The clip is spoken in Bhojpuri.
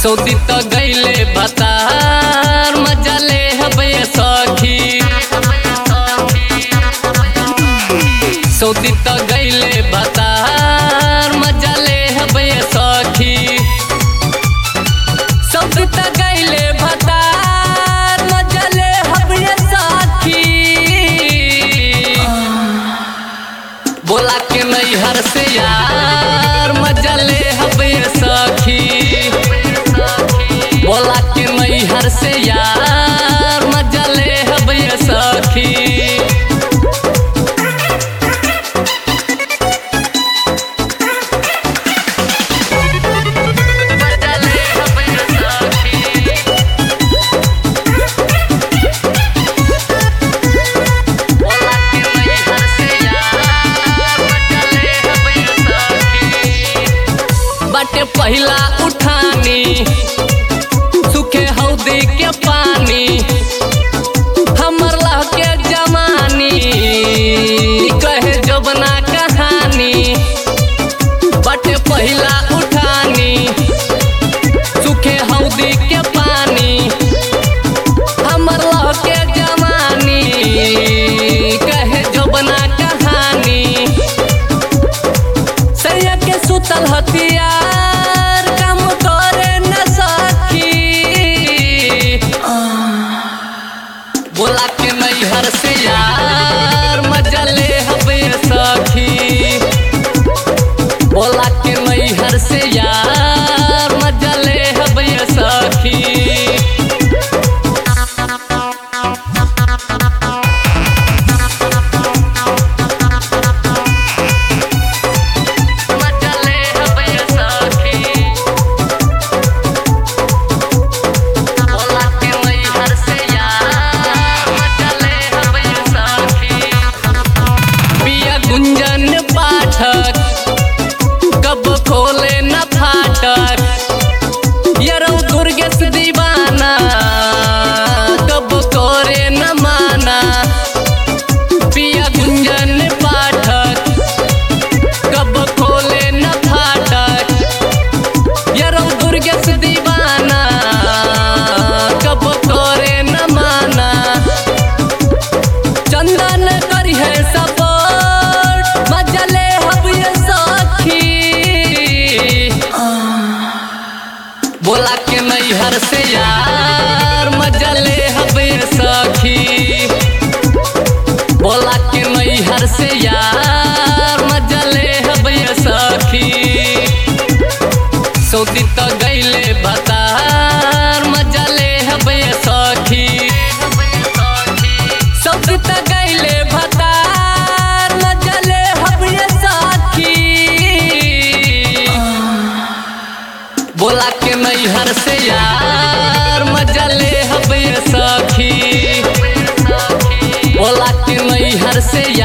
सऊदी त गईले भतार मजा ले हबे सखी सऊदी त गईले भतार मजा ले हबे सखी सऊदी त गईले भतार मजा ले हबे सखी बोला के नैहर से यार मजा ले हबे सखी बोला के नैहर से यार मजा ले हबे सखी मजा ले हबे सखी बोला के नैहर से यार मजा ले हबे सखी बाटे पहिला उठानी सुखे हौदी के पानी हमर लह के जमानी कहे जबना कहानी बाटे पहिला उठानी सुखे हौदी के पानी हमर लह के जमानी कहे जबना कहानी सैया के सुतल हथियार काम करे न सखी बोला के नैहर से यार मजा ले हबे सखी बोला के नैहर से यार मजा ले हबे सखी मजा ले हबे सखी बोला के नैहर से यार मजा ले हबे सखी पिया गुंजन पाठक कब खोले न फाटक यरौ दुर्गेश दीवाना कब करे न माना पिया गुंजन पाठक कब खोले न फाटक यरौ दुर्गेश दीवाना कब करे न माना चंदन करी है सपोर्ट मजा ले हबिय सखी बोला के नैहर से यार मजा ले हबे सखी बोला के नैहर से यार मजा ले हबे सखी सऊदी त गईले भतार मजा ले हबे सखी सऊदी त गईले भतार मजा ले हबे सखी बोला के नैहर से यार मजा ले हबे सखी बोला के नैहर से